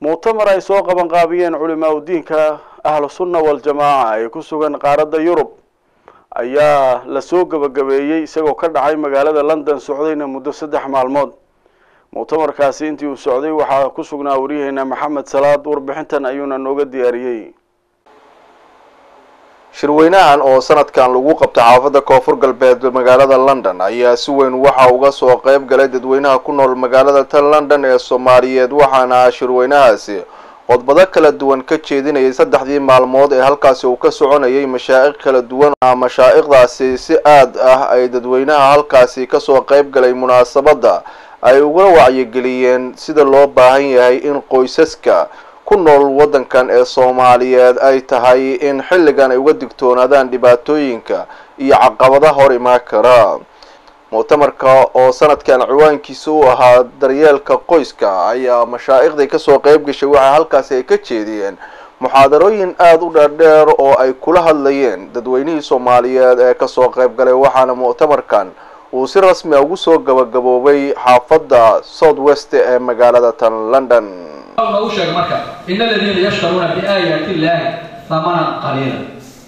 muctamar ay soo qabanqaabiyeen culimaa udiinka ahlu sunna waljamaaca ee ku sugan qaaradda yurub ayaa lasoo gebagabeeyey isagoo ka dhacay magaalada london socdayna muddo saddex maalmood muctamarkaasi intii uu socday waxaa ku sugnaa waryaheena maxamed salaad warbixintan ayuuna nooga diyaariyey shirweynahan oo sanadkan lagu qabtay xaafadda koonfur galbeed magaalada london ayaa si weyn waxa uga soo qeyb galay dadweynaha ku nool magaalada tan london ee soomaaliyeed waxaana shirweynahaasi qodbado kala duwan ka jeedinayay saddexdii maalmood ee halkaasi uu ka soconayay mashaaiq kala duwan mashaa'iqdaasi si aad ah ay dadweynaha halkaasi kasoo qeyb galay munaasabadda ay uga wacyigeliyeen sida loo baahan yahay in qoysaska ku nool waddankan ee soomaaliyeed ay tahay in xilligan ay uga digtoonaadaan dhibaatooyinka iyo caqabada hor imaan kara muctamarka oo sanadkan ciwaankiisa u ahaa daryeelka qoyska ayaa mashaa'iqdii kasoo qeyb gashay waxaa halkaasi ay ka jeediyeen muxaadarooyin aada u dheerdheer oo ay kula hadlayeen dadweynihii soomaaliyeed ee kasoo qeyb galay waxaana muctamarkan uu si rasmi a ugu soo gabagaboobay xaafadda south west ee magaalada tan london u sheeg marka in aladiina yashtaruuna biaayaati illaahi hamanan qaliila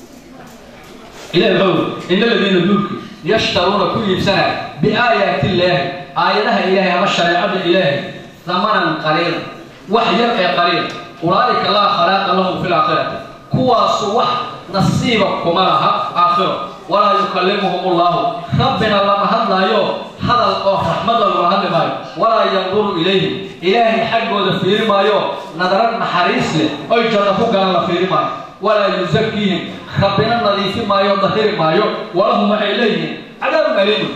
ilahi wuxuu in aladiina duulki yashtaruuna ku iibsanaya biaayaati illaahi aayadaha ilaahay ama shareecada ilaahay hamanan qaliila wax yar ee qaliil ulaa'ika laa khalaaqa lahum fi laakhirati kuwaasu wax nasiiba kuma laha aakhiro walaa yukallimuhum ullahu rabbina lama hadlaayo hadal oo raxmada lagula hadli maayo walaa yanduru ilayhim ilaahay xaggooda fiiri maayo nadarad naxariis leh oy janno ku galan la fiiri maayo walaa yusakiihim rabbina nadiifi maayo dahiri maayo walahum waxay leeyihiin cadaabun aliimun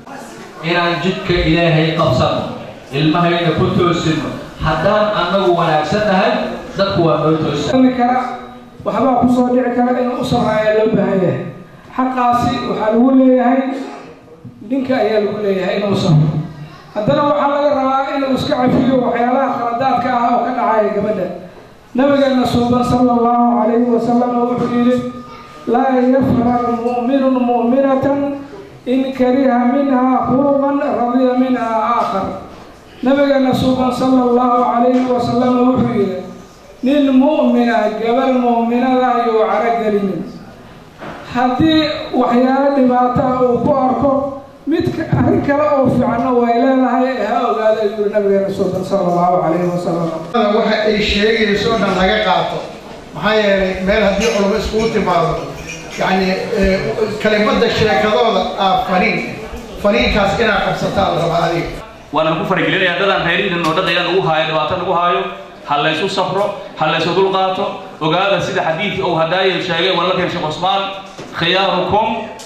inaan jidka ilaahay qabsanno ilmahayna ku toosino haddaan annagu wanaagsan nahay dadku waa noo toosan kara waxbaa kusoo dhici kara in u sarreeya loo baahan yahay xaqaasi waxaa lagu leeyahay ninka ayaa lagu leeyahay inuu sabro haddana waxaa laga rabaa inuu iska cafiyo waxyaalaha khaladaadka ah oo ka dhacaya gabadha nabigeena suuban sala allahu calayhi wasalam wuxuu yidhi laa yafrar mu'minun mu'minatan in kariha minha khuluqan radiya minha aakhar nabigeena suuban sala allahu calayhi wasalam wuxuu yidhi nin mu'mina gabal mu'minada ayuu caragelinin haddii waxyaalo dhibaata uu ku arko mid arrin kale oo fiicanna way leedahay ee ha ogaada ayuu yiri nabigeena suuban sala allahu calayhi wasalam waxa ay sheegayso o dhan laga qaato maxaa yeelay meel haddii culamo iskugu timaado yacni kelimadda sheekadooda aa faniin faniinkaas inaad qabsataa la rabaa adiga waana ku faragelinaya dadaan reerihiin oo dhaqayaan ugu haayo dhibaato lagu haayo ha laysu safro ha laysu dul qaato ogaada sida xadiidkii uu hadaaye sheegay walaalkeen sheekh cusmaan khiyaarukum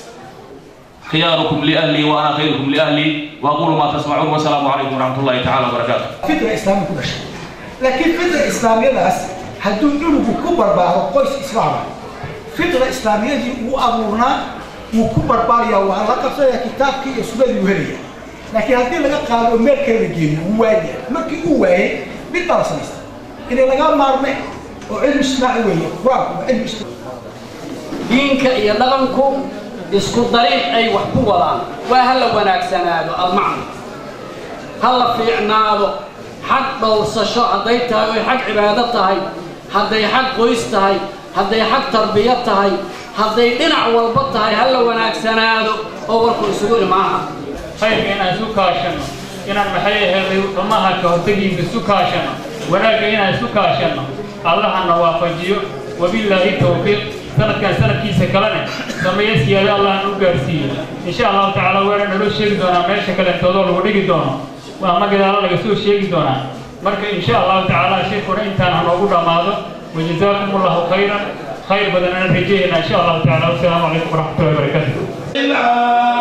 khiyaarukum liahli wa ana khayrukum liahli wa aqulu ma tasmacuun wasalaamu calaykum waraxmat ullahi tacala wabarakaatu fitra islaami ku dhashay laakiin fitra islaamiyadaas hadduu cunugu ku barbaaro qoys islaama fitra islaamiyadii uu abuurnaa wuu ku barbaaraya waa la qabsanaya kitaabkii iyo sunnadii uu helaya laakiin haddii laga qaado oo meel kale la geeyo wuu waaya markii uu waayay mid baa la samaysta inay laga maarme oo cilmi ismaaci weeye qur-aanku waa cilmi ismaaci diinka iyo dhaqanku isku dariiq ay wax ku wadaan waa ha la wanaagsanaado almacna ha la fiicnaado xag dhowrsasho hadday tahay oy xag cibaado tahay hadday xag qoys tahay hadday xag tarbiya tahay hadday dhinac walba tahay ha la wanaagsanaado oo warku isugu imaaha khayrka inaan isu kaashanno inaan maxay aheeday xumaha ka hortegiinka isu kaashanno wanaagga inaan isu kaashanno allahana waafajiyo wabillaahi tawfiiq sanadkan sanadkiisa kalena sameeye siyaado allahna u gaarsiiyo insha allahu tacaala weena naloo sheegi doonaa meesha kaleentoodoo lagu dhigi doono ama gadaalo laga soo sheegi doonaa marka insha allahu tacaala shirkuna intaan hanoogu dhammaado wajazaakum allahu khayran khayr badanana rajayna insha allahu tacaala wasalaamu calaykum waraxmatullahi wabarakaatu